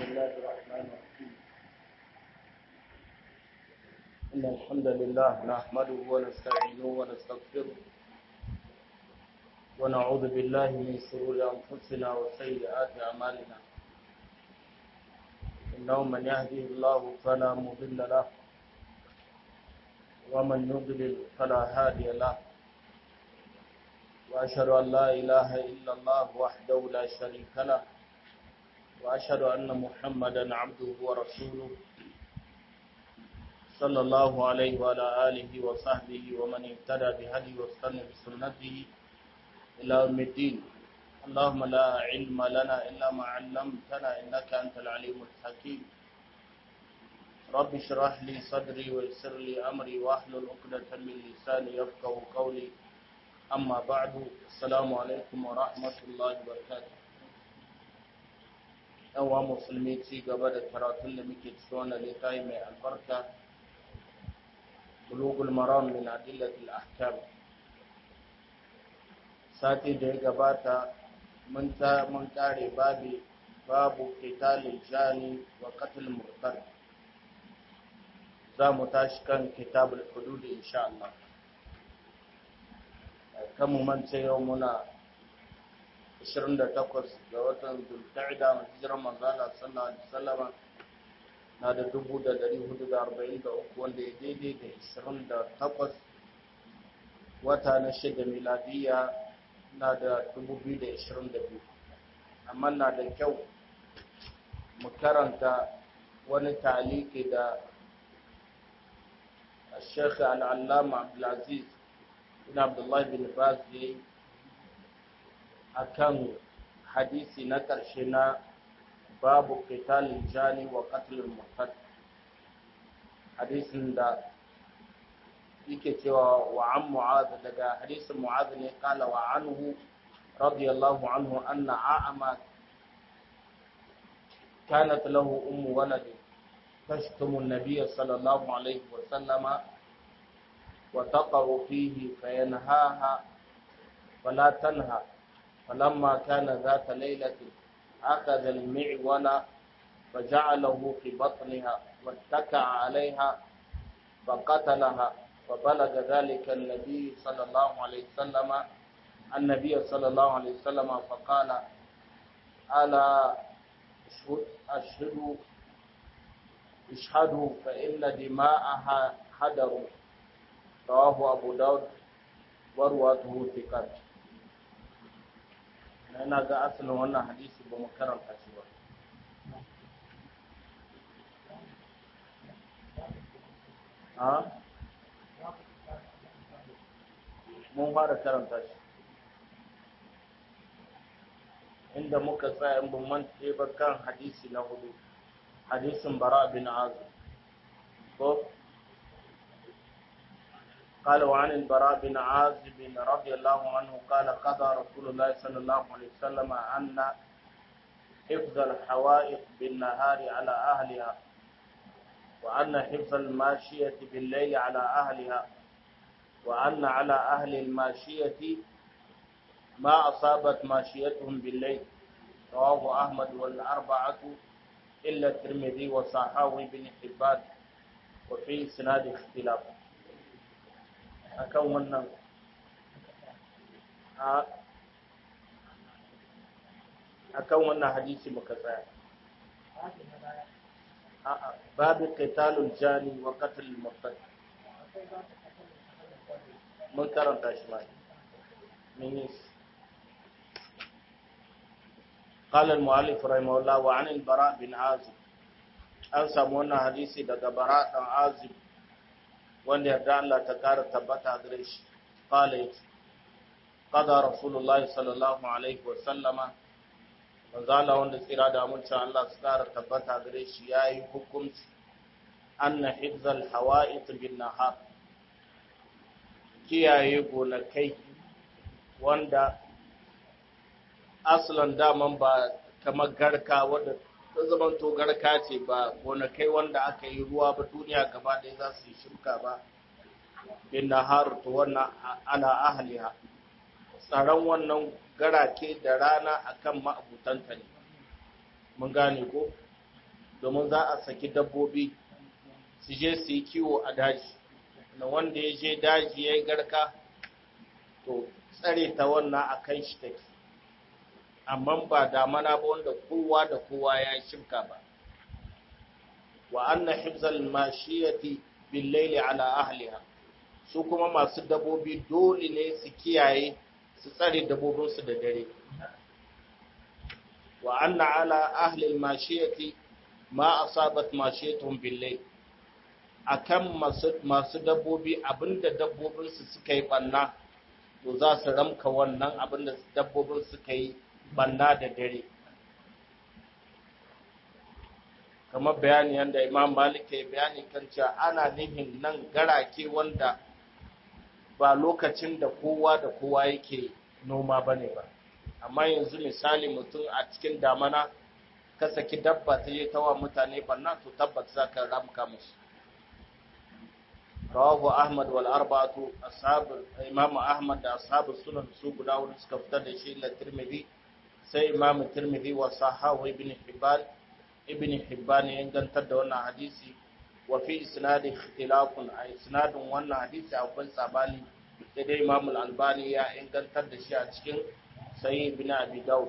الله الرحمن الرحيم إن الحمد لله نحمده ونستعينه ونستغفره ونعوذ بالله من شرور أنفسنا وسيئات أعمالنا إنه من يهده الله فلا مضل له ومن يضلل فلا هادي له وأشهد أن لا إله إلا الله وحده لا شريك له وأشهد أن محمدا عبده ورسوله صلى الله عليه وعلى آله وصحبه ومن اهتدى بهدي واستنى بسنته إلى يوم الدين اللهم لا علم لنا إلا ما علمتنا إنك أنت العليم الحكيم رب اشرح لي صدري ويسر لي أمري واحلل عقدة من لساني يفقهوا قولي أما بعد السلام عليكم ورحمة الله وبركاته yawa musulmi ci gaba da karatun da muke cikin wannan littafi mai albarka bulugul maram min adillatil ahkam sati da ya gabata mun ta mun kare babi babu qitalil jani wa qatl murtad za mu tashi kan kitabul hudud insha Allah kan mu mance yau muna 28 ga watan Zulqa'da hijirar manzala sallallahu alaihi wasallam na da 1443 wanda ya daidai da 28 wata na shida miladiya na da 2022 amma na da kyau mu karanta wani taliki da Sheikh Al-Allama Abdulaziz bin Abdullah bin Baz akan hadisi na ƙarshe na babu qitalin jani wa qatlul murtad hadisin da yake cewa wa an mu'adh daga hadisin mu'adh ne kala wa anhu radiyallahu anhu anna a'ama kanat lahu ummu walad tashtumu an-nabiy sallallahu alayhi wa sallama wa taqaru fihi fayanhaha فلا تنهى فلما كان ذات ليلة أخذ المعول فجعله في بطنها واتكع عليها فقتلها فبلغ ذلك النبي صلى الله عليه وسلم النبي صلى الله عليه وسلم فقال ألا أشهدوا اشهدوا فإن دماءها حدر رواه أبو داود ورواته ثقات ina ga asalin wannan hadisi ba mu karanta shi ba a mun fara karanta shi inda muka tsaya in ban mance ba kan hadisi na hudu hadisin bara bin azim ko قال وعن البراء بن عازب رضي الله عنه قال قضى رسول الله صلى الله عليه وسلم أن حفظ الحوائط بالنهار على أهلها وأن حفظ الماشية بالليل على أهلها وأن على أهل الماشية ما أصابت ماشيتهم بالليل رواه أحمد والأربعة إلا الترمذي وصحاوي بن حبان وفي سناد اختلاف akan wannan akan wannan hadisi muka tsaya babu qitalul jani wa qatl murtad mun karanta shi mai min قال المؤلف رحمه الله وعن البراء بن عازب an samu wannan hadisi daga bara dan azib wanda yarda Allah ta kara tabbata gare shi qala yace qada rasulullah sallallahu alaihi wa sallama manzo Allah wanda tsira da mun Allah su kara tabbata gare shi yayi hukunci anna hifzal hawa'it bin nahar kiyaye gonakai wanda aslan daman ba kamar garka wanda ta zaman to garka ce ba gonakai wanda aka yi ruwa ba duniya gaba ɗaya za su yi shuka ba bin nahar to wannan ala ahliha tsaron wannan garake da rana akan ma'abutanta ne mun gane ko domin za a saki dabbobi su je su yi kiwo a daji na wanda ya je daji ya yi garka to tsare ta wannan a kan shi take amma ba damana ba wanda kowa da kowa ya shirka ba wa anna hifzal mashiyati bil layli ala ahliha su kuma masu dabbobi dole ne su kiyaye su tsare dabbobinsu da dare wa anna ala ahli al mashiyati ma asabat mashiyatuhum bil layl akan masu masu dabbobi abinda dabbobinsu suka yi banna to za su ramka wannan abinda dabbobin suka yi banna da dare kamar bayani yadda imam malik ya bayani kan cewa ana nihin nan garake wanda ba lokacin da kowa da kowa yake noma ba ne ba amma yanzu misali mutum a cikin damana ka saki dabba ta je tawa mutane banna to tabbat za ka ramka musu rawahu ahmad wal arba'atu ashab imam ahmad da ashabu sunan su guda wani suka fitar da shi la tirmidhi sai imam tirmidhi wa sahahu ibn hibban ibn hibban ya ingantar da wannan hadisi wa fi isnadi ikhtilafun a isnadin wannan hadisi akwai sabani sai dai imam al-albani ya ingantar da shi a cikin sahih ibn abi daud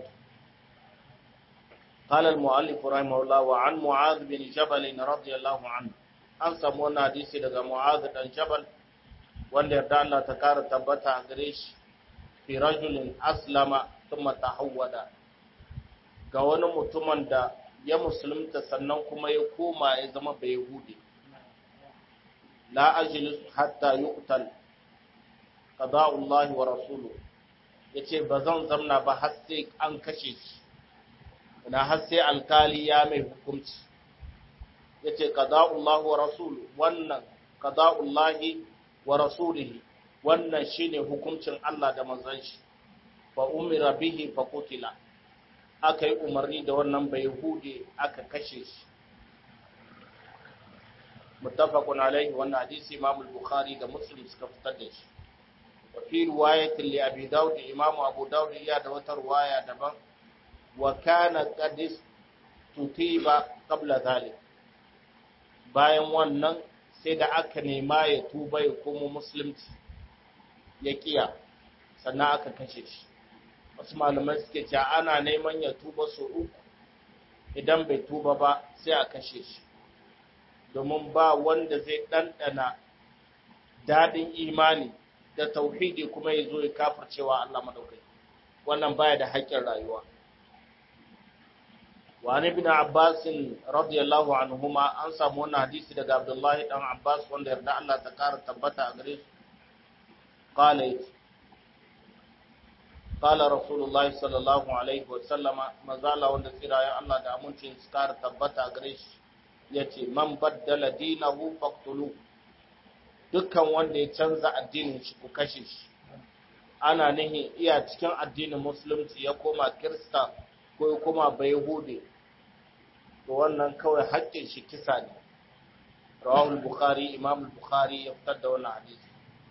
قال المؤلف رحمه الله وعن معاذ بن جبل رضي الله عنه an samu wannan hadisi daga Mu'adh dan Jabal wanda yarda Allah ta kara tabbata a gare shi fi rajulin aslama thumma tahawwada ga wani mutumin da ya musulunta sannan kuma ya koma ya zama bai yahudi la ajlis hatta yuqtal qada'u Allah wa rasuluhu yace ba zan zamna ba har sai an kashe shi na har sai alkali ya mai hukunci yace qada'ullah wa rasulu wannan qada'ullahi wa rasulihi wannan shine hukuncin Allah da manzon shi fa umira bihi fa qutila aka yi umarni da wannan bai hude aka kashe shi muttafaqun alaihi wannan hadisi Imam al-Bukhari da Muslim suka fitar da shi wa fi riwayatin li Abi Dawud Imam Abu Dawud ya da wata riwaya daban wa kana qad tutiba qabla dhalik bayan wannan sai da aka nema ya tuba ya komo musulunci ya kiya sannan aka kashe shi wasu malamai suke cewa ana neman ya tuba su uku idan bai tuba ba sai a kashe shi domin ba wanda zai ɗanɗana daɗin imani da tauhidi kuma ya zo ya kafircewa Allah madaukai wannan baya da haƙƙin rayuwa وعن ابن عباس رضي الله عنهما an samu wannan hadisi daga Abdullahi dan Abbas wanda yarda Allah ta kara tabbata a gare su qala qala rasulullahi sallallahu alaihi wa sallama mazala wanda tsirayen Allah da amincin su kara tabbata a gare shi yace man baddala dinahu faqtulu dukkan wanda ya canza addinin shi ku kashe shi ana nihin iya cikin addinin musulunci ya koma kirista ko ya koma bayhude to wannan kawai haƙƙin shi kisa ne rawahul bukhari imam bukhari ya fitar da wannan hadisi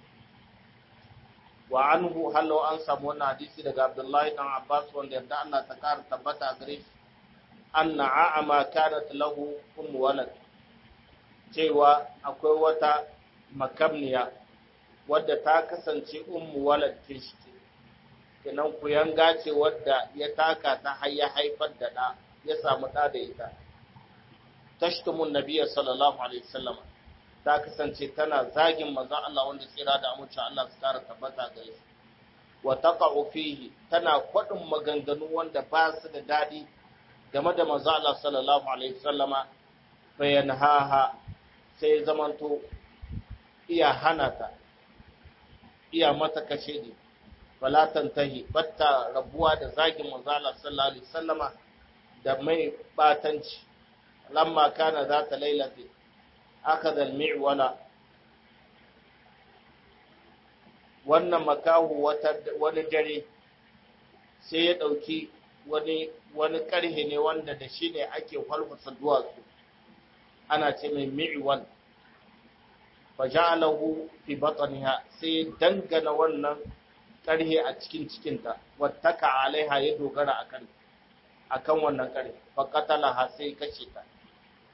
wa anhu hallo an samu wannan hadisi daga abdullahi dan abbas wanda yadda Allah ta kara tabbata gare shi anna a'ama kanat lahu um walad cewa akwai wata makamniya wadda ta kasance ummu walad kishi kenan ku yanga ce wadda ya taka ta har ya haifar da ɗa ya samu ɗa da ita tashtumun nabiyya sallallahu alaihi wasallam ta kasance tana zagin manzon Allah wanda tsira da amince Allah su kara tabbata gare shi wa taqa'u fihi tana kwadin maganganu wanda ba su da dadi game da manzon Allah sallallahu alaihi wasallama bayanhaha sai zamanto iya hana ta iya mata kashe ne fala tantahi batta rabuwa da zagin manzo Allah sallallahu alaihi wasallama da mai batanci lamma kana zata lailati akada al-mi'wala wannan makahu wata wani dare sai ya dauki wani wani karhe ne wanda da shi ne ake falfasa duwatsu ana ce mai mi'wal faja'alahu fi batniha sai dangana wannan ƙarhe a cikin cikinta wattaka alaiha ya dogara akan akan wannan ƙarhe fa qatalaha sai kashe ta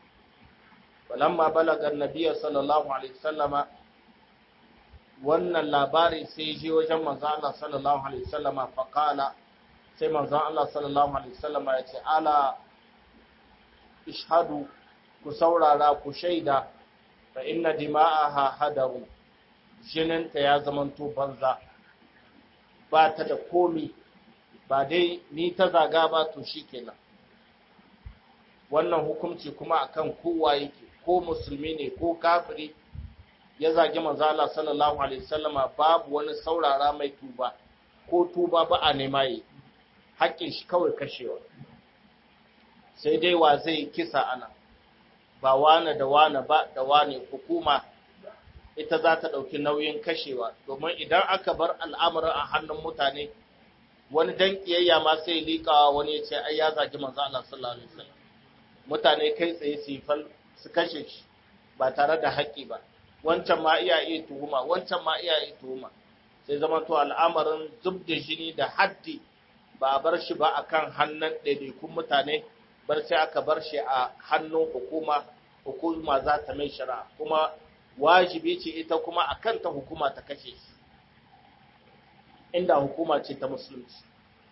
falamma balaga annabiy sallallahu alaihi wasallama wannan labari sai je wajen manzo Allah sallallahu alaihi wasallama fa qala sai manzo Allah sallallahu alaihi wasallama ya ce ala ishhadu ku saurara ku shaida fa inna dima'aha hadaru jininta ya zamanto banza ba ta da komi ba dai ni ta zaga ba to shikenan wannan hukunci kuma akan kowa yake ko musulmi ne ko kafiri ya zagi manzo Allah sallallahu alaihi wasallama babu wani saurara mai tuba ko tuba ba a nema yi haƙƙin shi kawai kashewa sai dai wa zai kisa ana ba wane da wane ba da wane hukuma ita za ta ɗauki nauyin kashewa domin idan aka bar al'amarin a hannun mutane wani dan kiyayya ma sai liƙawa wani ya ce ai ya zagi manzo Allah sallallahu alaihi wasallam mutane kai tsaye su fal su kashe shi ba tare da haƙƙi ba wancan ma iya iya tuhuma wancan ma iya iya tuhuma sai zama to al'amarin zub da jini da haddi ba a bar shi ba akan hannun ɗaiɗaikun mutane bar sai aka bar shi a hannun hukuma hukuma za ta mai shari'a kuma wajibi ce ita kuma a kanta hukuma ta kashe shi inda hukuma ce ta musulunci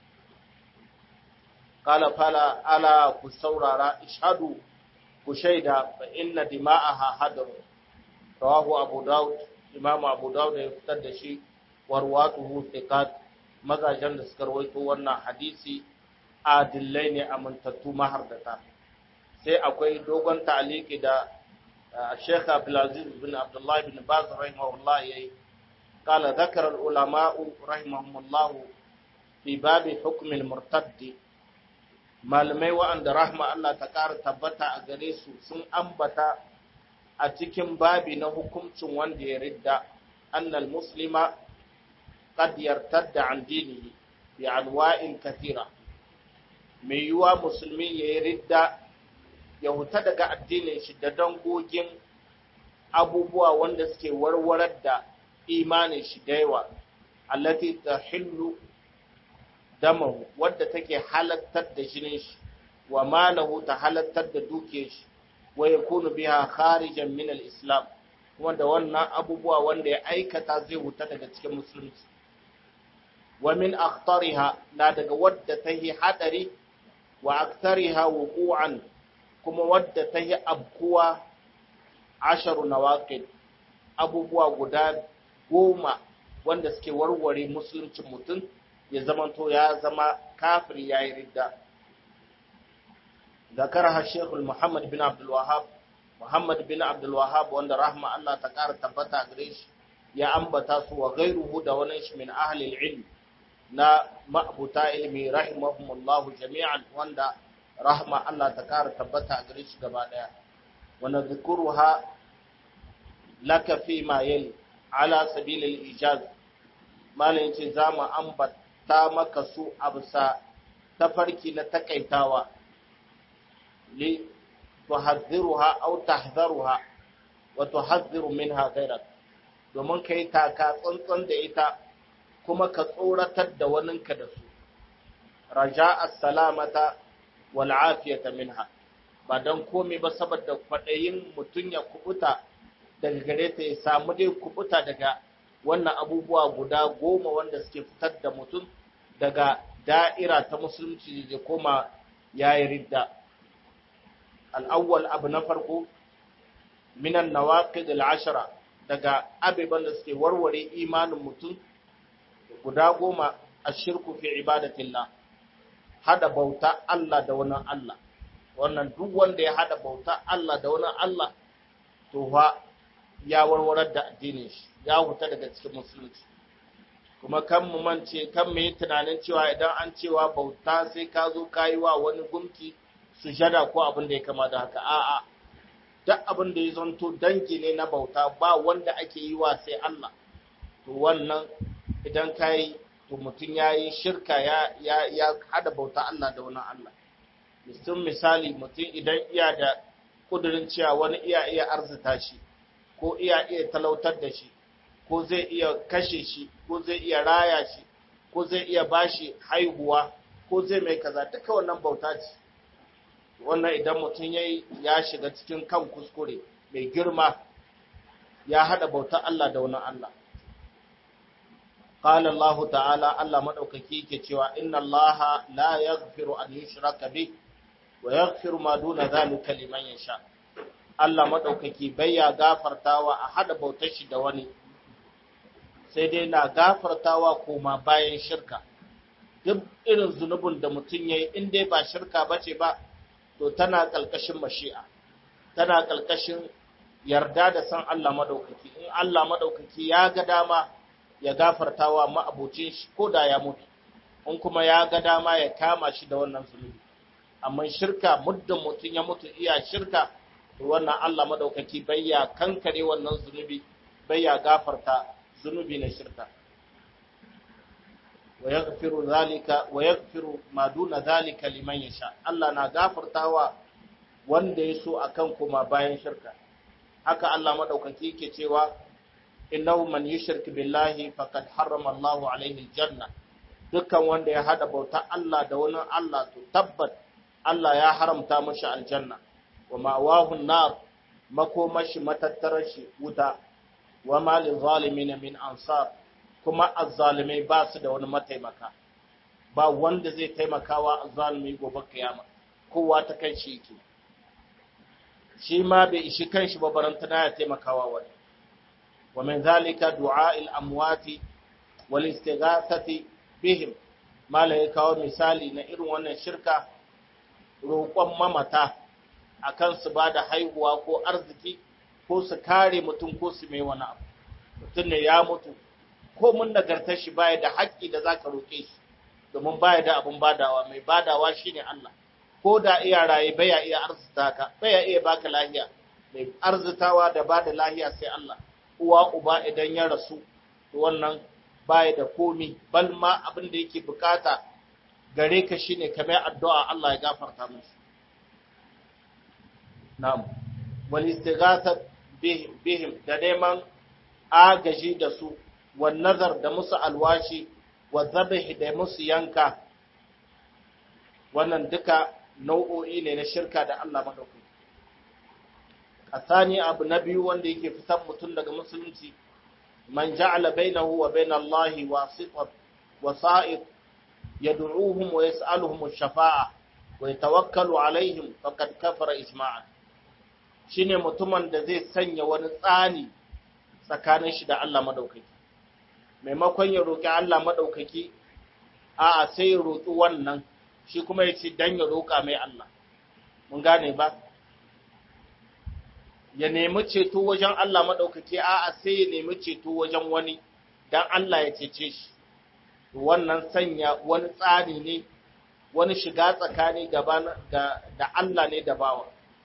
kala fala ala ku saurara ishadu ku shaida fa inna dima'aha hadaru rawahu abu daud imamu abu daud ya fitar da shi warwatuhu thiqat mazajen da suka rawaito wannan hadisi adillai ne amintattu mahardata sai akwai dogon ta'aliki da Sheikh Abdulaziz bin Abdullah bin Baz rahimahullah yayi قال ذكر العلماء رحمهم الله في باب حكم المرتد malamai wa'anda rahma Allah ta ƙara tabbata a gare su sun ambata a cikin babi na hukuncin wanda ya ridda annal muslima qad yartadda an dinihi bi anwa'in kathira mai yiwa musulmi ya yi ridda ya huta daga addinin shi da dangogin abubuwa wanda suke warwarar da imanin shi da yawa allati tahillu damahu wadda take halattar da jinin shi wa malahu ta halattar da dukiyar shi wa yakunu biha kharijan min al-islam kuma da wannan abubuwa wanda ya aikata zai huta daga cikin musulunci wa min akhtariha na daga wadda ta yi hadari wa akthariha wuqu'an kuma wadda ta yi abkuwa asharu nawaqid abubuwa guda goma wanda suke warware musuluncin mutum ya zamanto ya zama kafir ya yi ridda ذكرها الشيخ محمد بن عبد الوهاب محمد بن عبد الوهاب wanda rahma Allah ta ƙara tabbata gare shi ya ambata su wa ghairuhu da wani shi min ahli ilm na ma'buta ilmi rahimahumullah jami'an wanda rahma Allah ta ƙara tabbata gare shi gaba daya wa nadhkuruha laka fi ma yali ala sabil al-ijaz malai yace zamu ambata maka su absa tafarki na takaitawa li tuhadhiruha aw tahdharuha wa tuhadhiru minha ghayrak domin kai taka tsantsan da ita kuma ka tsoratar da waninka da su raja as-salamata wal afiyata minha ba dan komai ba saboda kwadayin mutun ya kubuta daga gare ta ya samu dai kubuta daga wannan abubuwa guda goma wanda suke fitar da mutum daga da'ira ta musulunci da koma yayi ridda al'awwal abu na farko minan nawaqid al'ashara daga abiban da suke warware imanin mutum guda goma a shirku fi ibadatillah hada bauta Allah da wani Allah wannan duk wanda ya hada bauta Allah da wani Allah to fa ya warwarar da addinin shi ya huta daga cikin musulunci kuma kan mu mance kan mu yi tunanin cewa idan an cewa bauta sai ka zo kayi wa wani gumki sujada ko abin da ya kama da haka a'a duk abin da ya zanto dangi ne na bauta ba wanda ake yi wa sai Allah to wannan idan kai to mutum ya yi shirka ya ya ya hada bauta Allah da wani Allah mutum misali mutum idan iya da kudurin cewa wani iya iya arzita shi ko iya iya talautar da shi ko zai iya kashe shi ko zai iya raya shi ko zai iya bashi haihuwa ko zai mai kaza duka wannan bauta ce wannan idan mutum yayi ya shiga cikin kan kuskure mai girma ya hada bautar Allah da wani Allah قال الله تعالى الله مدوكaki yake cewa inna allaha la yaghfiru an yushraka bih wa yaghfiru ma duna dhalika liman yasha Allah madaukaki ya gafartawa a hada bautar shi da wani sai dai na gafartawa koma bayan shirka duk irin zunubin da mutum yayi in dai ba shirka bace ba to tana kalkashin mashi'a tana kalkashin yarda da san Allah madaukaki in Allah madaukaki ya ga dama ya gafarta wa ma'abucin shi ko da ya mutu in kuma ya ga dama ya kama shi da wannan zunubi amma shirka muddin mutum ya mutu iya shirka to wannan Allah madaukaki bai ya kankare wannan zunubi bai ya gafarta zunubi na shirka wa yaghfiru zalika wa yaghfiru ma duna zalika liman yasha Allah na gafartawa wanda ya so akan kuma bayan shirka haka Allah madaukaki yake cewa innahu man yushrik billahi faqad harrama Allahu alaihi aljanna dukkan wanda ya hada bauta Allah da wani Allah to tabbat Allah ya haramta mashi aljanna wa ma'wahu an-nar makomashi matattarar shi wuta wa ma lil zalimin min ansar kuma azzalimai ba su da wani mataimaka ba wanda zai taimakawa azzalimi gobe kiyama kowa ta kai shi yake shi ma bai ishi kanshi ba barantana ya taimakawa wani ومن ذلك دعاء الأموات والاستغاثة بهم ما لا يكاو مثالي na irin wannan shirka roƙon mamata akan su ba da haihuwa ko arziki ko su kare mutum ko su mai wani abu mutum ne ya mutu ko mun nagartar shi baya da haƙƙi da zaka roƙe shi domin baya da abun badawa mai badawa shine Allah ko da iya raye baya iya arzita ka baya iya baka lahiya mai arzitawa da bada lahiya sai Allah uwa uba idan ya rasu wannan baya da komi bal ma abin da yake bukata gare ka shine kamar addu'a Allah ya gafarta musu na'am wal istighatha bihim da neman agaji da su wan nazar da musu alwashi wa dhabh da musu yanka wannan duka nau'o'i ne na shirka da Allah madaukaki الثاني abu na biyu wanda yake fitar mutum daga musulunci man ja'ala bainahu wa bain Allah wasiqat wasa'id yad'uuhum wa yas'aluhum ash-shafa'a wa yatawakkalu alaihim faqad kafara ijma'an shine mutumin da zai sanya wani tsani tsakanin shi da Allah madaukaki maimakon ya roki Allah madaukaki a'a sai ya roki wannan shi kuma ya ce dan ya roka mai Allah mun gane ba ya nemi ceto wajen Allah maɗaukaki a'a sai ya nemi ceto wajen wani don Allah ya cece shi wannan sanya wani tsari ne wani shiga tsakani gaba da Allah ne da bawa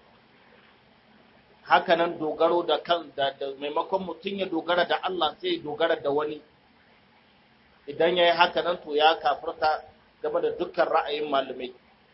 hakanan dogaro da kan da, maimakon mutum ya dogara da Allah sai ya dogara da wani idan ya yi hakanan to ya kafirta game da dukkan ra'ayin malamai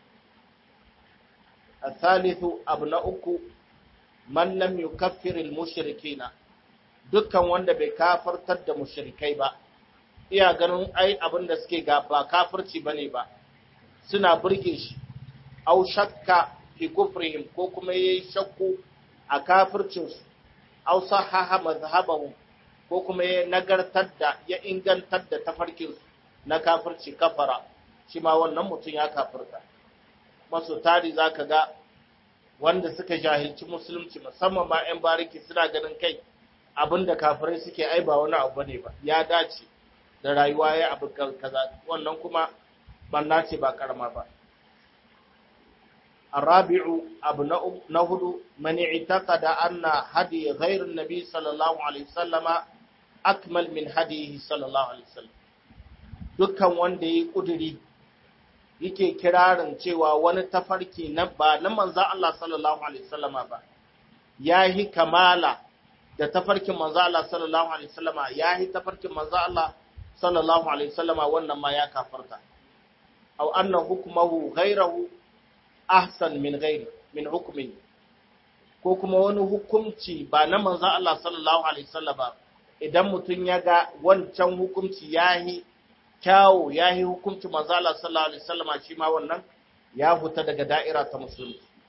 الثالث abu na uku man lam yukaffir al-mushrikina dukkan wanda bai kafartar da mushrikai ba iya ganin ai abin da suke ga ba kafirci bane ba suna burge shi au shakka fi kufrihim ko kuma yayi shakku a kafircin su au sahaha mazhabahu ko kuma ya nagartar da ya ingantar da tafarkin su na kafirci kafara shi ma wannan mutum ya kafirta maso tari zaka ga wanda suka jahilci musulunci musamman ma 'yan bariki suna ganin kai abinda kafirai suke ai ba wani abu ne ba ya dace da rayuwa ya abu kaza wannan kuma banna ce ba karama ba الرابع أبو نهد من اعتقد أن هدي غير النبي صلى الله عليه وسلم أكمل من هديه صلى الله عليه وسلم dukkan wanda ya ƙuduri yake kirarin cewa wani tafarki na ba na manzan Allah sallallahu Alaihi wasallama ba, ya yi kamala da tafarkin manzan Allah sallallahu Alaihi wasallama ya yi tafarkin manzan Allah sallallahu Alaihi wasallama wannan ma ya kafarta. Au annan hukumahu gairahu ahsan min gairi min hukumin ko kuma wani hukumci ba na manzan Allah sallallahu Alaihi wasallama idan mutum ya ga wancan hukumci ya yi kyawu ya yi hukunci manzo Allah sallallahu alaihi wasallam shi ma wannan ya huta daga da'ira ta musulunci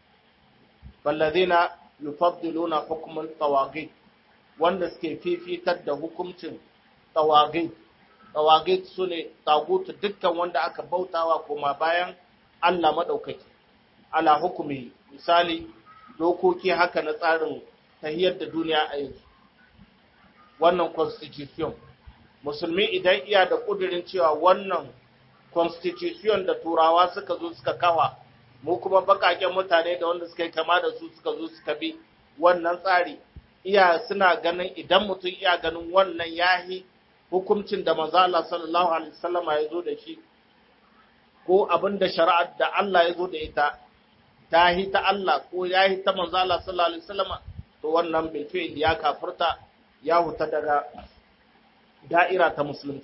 balladina yufaddiluna hukmul tawagit wanda suke fifitar da hukuncin tawagit tawagit sune tagutu dukkan wanda aka bautawa kuma bayan Allah madaukaki ala hukumi misali dokoki haka na tsarin tahiyar da duniya a yanzu wannan constitution musulmi idan iya da kudirin cewa wannan constitution da turawa suka zo suka kawa mu kuma bakaken mutane da wanda suka yi kama da su suka zo suka bi wannan tsari iya suna ganin idan mutum iya ganin wannan yahi hukuncin da manzo Allah sallallahu alaihi wasallam ya zo da shi ko abin da shari'ar da Allah ya zo da ita ta hi ta Allah ko ya hi ta manzo Allah sallallahu alaihi wasallam to wannan bil fi'l ya kafirta ya huta daga da'ira ta musulunci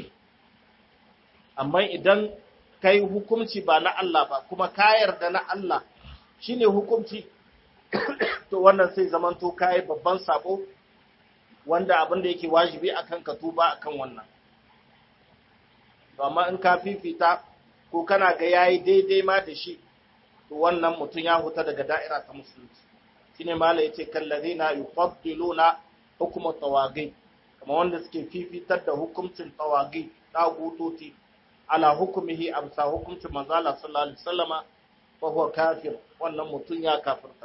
amma idan kai hukunci ba na Allah ba kuma ka yarda na Allah shine hukunci to wannan sai zamanto kai babban sabo wanda abin da yake wajibi akan ka tuba akan wannan to amma in ka fifita ko kana ga yayi daidai ma da shi to wannan mutum ya huta daga da'ira ta musulunci shine malai yace kallazina yufaddiluna hukm tawagi kamar wanda suke fifitar da hukuncin tawagi dagutoti ala hukumihi amsa hukuncin manzo Allah sallallahu alaihi wasallama fa huwa kafir wannan mutum ya kafirta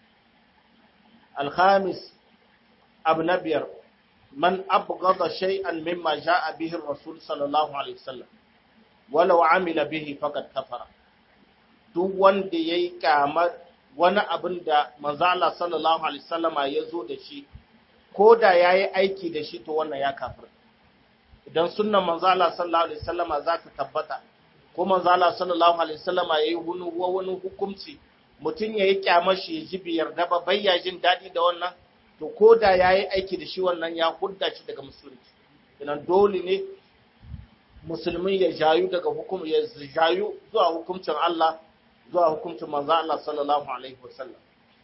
الخامس ابن بير من أبغض شيئا مما جاء به الرسول صلى الله عليه وسلم ولو عمل به فقد كفر duk wanda ya yi kamar wani abin da manzala sallallahu alaihi wasallama ya zo da shi ko da ya yi aiki da shi to wannan ya kafir idan sunnan manzala sallallahu alaihi wasallama za ta tabbata ko manzala sallallahu alaihi wasallama ya yi wani hukunci mutum ya yi kyamar shi ya ji biyar da ba bayya jin daɗi da wannan to ko da ya yi aiki da shi wannan ya hudda shi daga musulunci idan dole ne musulmi ya jayu daga hukum ya jayu zuwa hukuncin Allah zuwa hukuncin manzo Allah sallallahu alaihi wasallam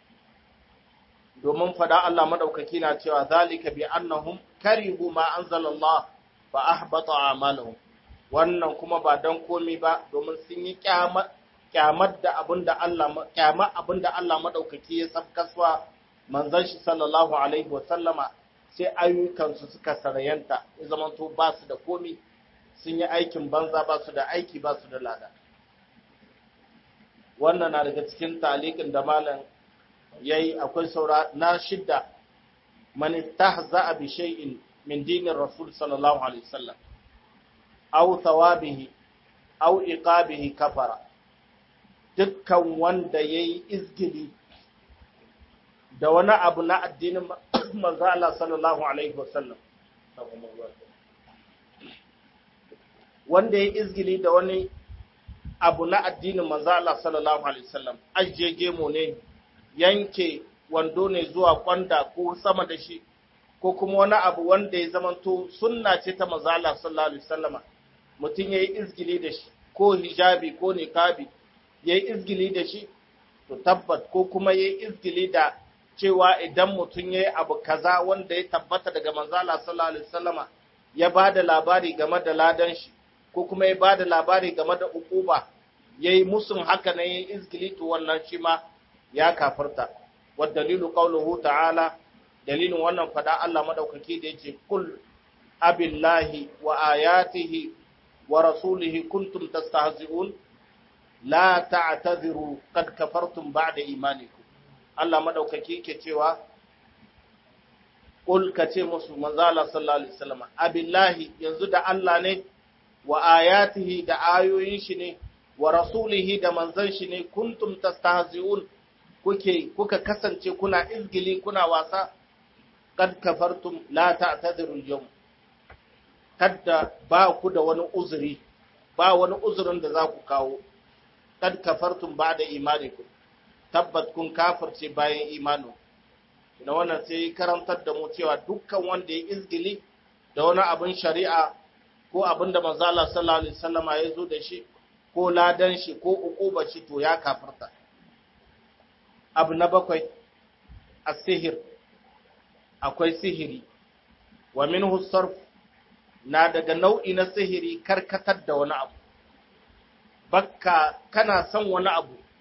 domin fada Allah madaukaki na cewa zalika bi annahum karihu ma anzala Allah fa ahbata a'malahum wannan kuma ba dan komai ba domin sun yi kyamar kyamar da abinda Allah kyamar abinda Allah madaukaki ya sabkaswa manzon shi sallallahu alaihi wasallama sai ayyukansu suka sarayanta ya zamanto ba su da komi sun yi aikin banza ba su da aiki ba su da lada wannan na daga cikin talikin da malam yayi akwai saura na shidda man istahza'a bi shay'in min dinir rasul sallallahu alaihi wasallam aw thawabihi aw iqabihi kafara dukkan wanda yayi izgili da wani abu na addinin manzo Allah sallallahu alaihi wasallam wanda ya izgili da wani abu na addinin manzo Allah sallallahu alaihi wasallam ajiye gemo ne yanke wando ne zuwa kwanda ko sama da shi ko kuma wani abu wanda ya zamanto sunna ce ta manzo Allah sallallahu alaihi wasallama mutum yayi izgili da shi ko hijabi ko niqabi yayi izgili da shi to tabbat ko kuma yayi izgili da cewa idan mutum ya yi abu kaza wanda ya tabbata daga manzala sallallahu alaihi wasallama ya ba da labari game da ladan shi ko kuma ya ba da labari game da ukuba ya yi musun haka na yin izgili to wannan shi ma ya kafirta wa dalilu qawluhu ta'ala dalilin wannan fada Allah madaukaki da yace kul abillahi wa ayatihi wa rasulihi kuntum tastahzi'un la ta'tadhiru qad kafartum ba'da imanikum Allah madaukaki ke cewa Ƙul ka ce musu manzala sallallahu alaihi wasallam abillahi yanzu da Allah ne wa ayatihi da ayoyin shi ne wa rasulihi da manzon shi ne kuntum tastahzi'un kuke kuka kasance kuna izgili kuna wasa kad kafartum la ta'tadiru al-yawm kadda ba ku da wani uzuri ba wani uzurin da za ku kawo kad kafartum ba'da imanikum tabbat kun kafirce bayan imanu da wannan sai karantar da mu cewa dukkan wanda ya izgili da wani abin shari'a ko abin da manzo Allah sallallahu alaihi wasallam ya zo da shi ko ladan shi ko ukuba shi to ya kafirta abu na bakwai as-sihir akwai sihiri wa minhu sarf na daga nau'i na sihiri karkatar da wani abu bakka kana son wani abu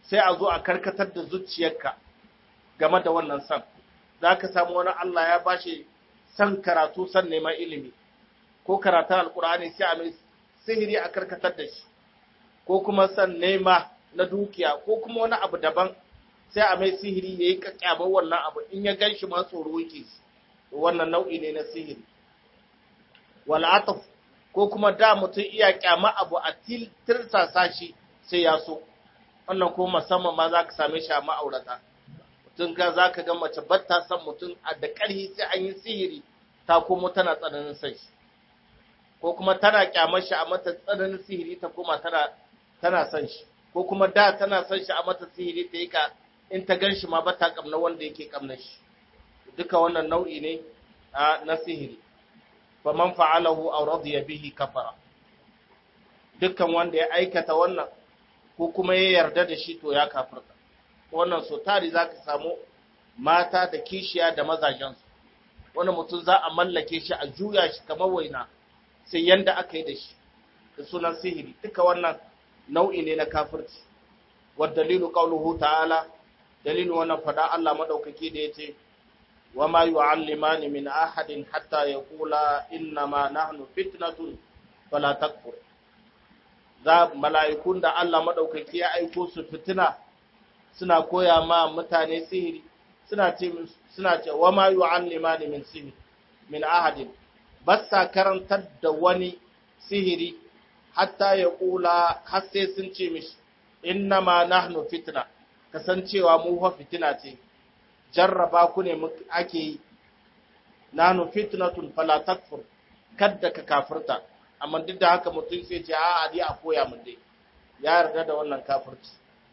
sai a zo a karkatar da zuciyarka game da wannan san za ka samu wani Allah ya bashi san karatu san neman ilimi ko karatun alkur'ani sai a mai sihiri a karkatar da shi ko kuma san nema na dukiya ko kuma wani abu daban sai a mai sihiri ya yi kakyabar wannan abu in ya gan shi ma tsoro yake shi wannan nau'i ne na sihiri wal'ataf ko kuma da mutum iya kyama abu a tirsasa shi sai ya so wannan ko musamman ma za ka same shi a ma'aurata mutum ga za ka ga mace batta son mutum a da ƙarhi sai an yi sihiri ta komo tana tsananin son shi ko kuma tana kyamar shi a mata tsananin sihiri ta koma tana tana son shi ko kuma da tana son shi a mata sihiri ta yi ka in ta gan shi ma ba ta kamna wanda yake kamna shi duka wannan nau'i ne na sihiri fa man fa'alahu aw radiya bihi kafara dukkan wanda ya aikata wannan ko kuma ya yarda da shi to ya kafirta wannan so tari zaka samu mata da kishiya da mazajensu wani mutum za a mallake shi a juya shi kamar waina sai yanda aka yi da shi da sunan sihiri duka wannan nau'i ne na kafirci wa dalilu qauluhu ta'ala dalilu wannan fada Allah madaukaki da yace wa ma yu'allimani min ahadin hatta yaqula inna ma nahnu fitnatun fala takfur za mala'ikun da Allah madaukaki ya aiko su fitina suna koya ma mutane sihiri suna ce suna ce wa ma yu'allimani min sihir min ahadin basa karantar da wani sihiri hatta ya kula har sai sun ce mishi inna ma nahnu fitna kasancewa mu fa fitina ce jarraba ku ne ake yi nahnu fitnatun fala takfur kadda ka kafirta amma duk da haka mutum sai ce a a a koya mun dai ya yarda da wannan kafirci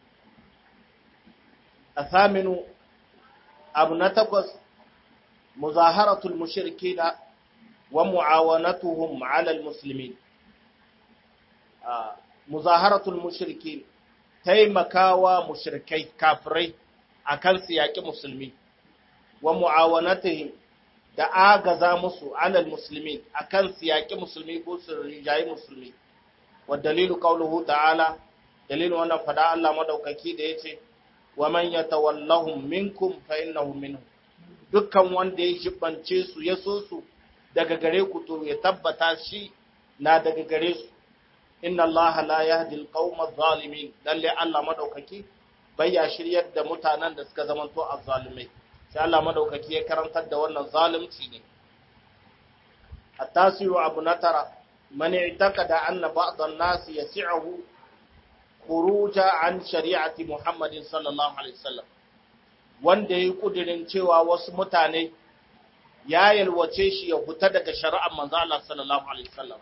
athaminu abu na takwas muzaharatul mushrikina wa mu'awanatuhum 'ala al-muslimin muzaharatul mushrikin taimakawa mushrikai kafirai akan su yaki musulmi wa mu'awanatuhum da agaza musu 'ala al-muslimin akan su yaki musulmi ko su rijayi musulmi wa dalilu qawluhu ta'ala dalilu wannan fada Allah madaukaki da yace wa man yatawallahum minkum fa innahum minhum dukkan wanda ya jibance su ya so su daga gare ku to ya tabbata shi na daga gare su inna allaha la yahdi alqawma adh-dhalimin lalle Allah madaukaki bai ya shiryar da mutanen da suka zamanto azzalimai sai Allah madaukaki ya karantar da wannan zalunci ne at-tasiru abu natara man i'taqada anna ba'd an-nas yasi'uhu khuruja an shari'ati Muhammadin sallallahu alaihi wasallam wanda yayi kudirin cewa wasu mutane ya yalwace shi ya fita daga shari'ar manzo Allah sallallahu alaihi wasallam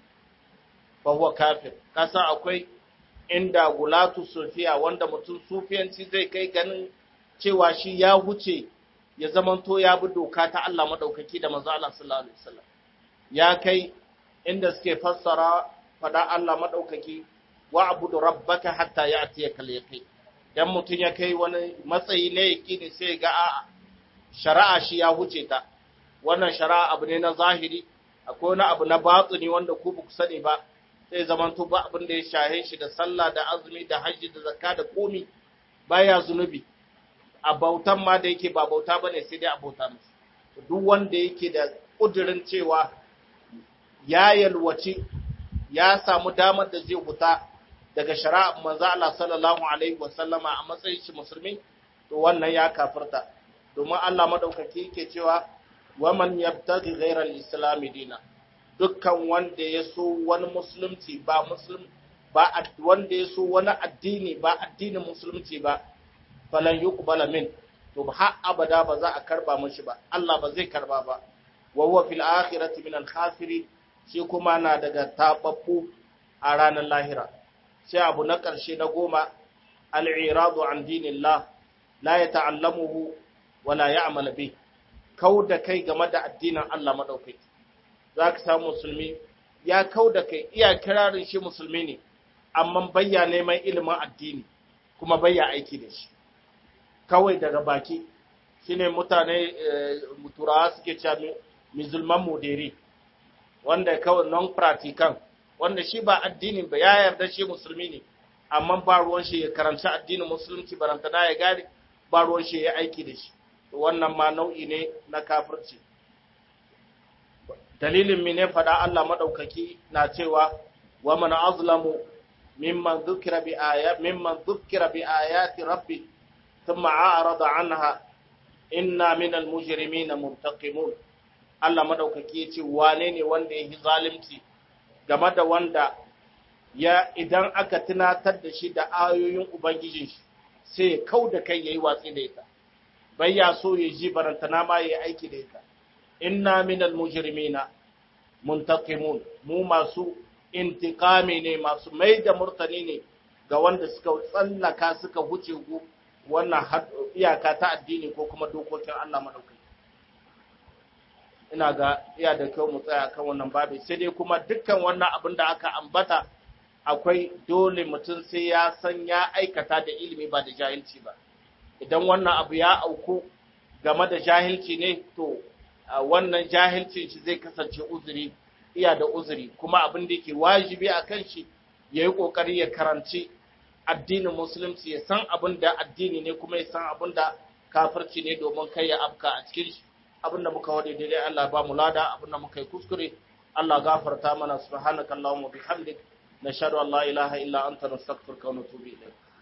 fa huwa kafir kasa akwai inda gulatu sufiya wanda mutum sufiyanci zai kai ganin cewa shi ya huce ya zamanto ya bi doka ta Allah madaukaki da manzo Allah sallallahu alaihi wasallam ya kai inda suke fassara fada Allah madaukaki wa abudu rabbaka hatta ya'tiyaka al-yaqin dan mutun ya kai wani matsayi ne yaqini sai ga a shari'a shi ya huce ta wannan shari'a abu ne na zahiri akwai wani abu na batini wanda ku ba ku sani ba sai zaman to ba abin da ya shahe shi da sallah da azumi da hajji da zakka da komi baya zunubi a bautan ma da yake ba bauta bane sai dai a bauta musu duk wanda yake da kudirin cewa ya yalwaci ya samu damar da zai huta daga shari'a manzo Allah sallallahu alaihi wasallama a matsayin shi musulmi to wannan ya kafirta domin Allah madaukaki yake cewa waman yabtaghi ghayra al-islam dina dukkan wanda ya so wani musulunci ba muslim ba wanda ya so wani addini ba addinin musulunci ba falan yuqbala min to har abada ba za a karba mishi ba Allah ba zai karba ba wa huwa fil akhirati min al-khasirin shi kuma na daga tababbu a ranar lahira sai abu na ƙarshe na goma al'iradu an dinillah la ya ta'allamuhu wa la ya amala bi kau da kai game da addinin Allah maɗaukai za ka samu musulmi ya kau da kai iya kirarin shi musulmi ne amma bayya neman ilimin addini kuma bayya aiki da shi kawai daga baki shine mutane turawa suke cewa musulman moderi wanda kawai non practical wanda shi ba addini ba ya yarda shi musulmi ne amma ba ruwan shi ya karanci addinin musulunci barantana ya gane ba ruwan shi ya aiki da shi wannan ma nau'i ne na kafirci dalilin mene faɗa Allah maɗaukaki na cewa wa man azlamu mimman dhukira bi aya mimman dhukira bi ayati rabbi thumma a'rada anha inna minal mujrimina muntaqimun Allah maɗaukaki yace wane ne wanda yake zalunci game da wanda ya idan aka tunatar da shi da ayoyin ubangijin shi sai ya kau da kai yayi watsi da ita bai ya so ya ji barantana ma yayi aiki da ita inna minal mujrimina muntaqimun mu masu intiqami ne masu mai da murtani ne ga wanda suka tsallaka suka huce wannan iyaka ta addini ko kuma dokokin Allah madaukai ina ga iya da kyau mu tsaya kan wannan babi sai dai kuma dukkan wannan abin da aka ambata akwai dole mutum sai ya san ya aikata da ilimi ba da jahilci ba idan wannan abu ya auku game da jahilci ne to wannan jahilcin shi zai kasance uzuri iya da uzuri kuma abin da yake wajibi a kan shi ya yi ƙoƙari ya karanci addinin musulunci ya san abin da addini ne kuma ya san abin da kafirci ne domin kai ya afka a cikin shi abin da muka wade daidai Allah ba mu lada abin da muka yi kuskure Allah gafarta mana subhanakallahumma bihamdik nashhadu an la ilaha illa anta nastaghfiruka wa natubu ilayk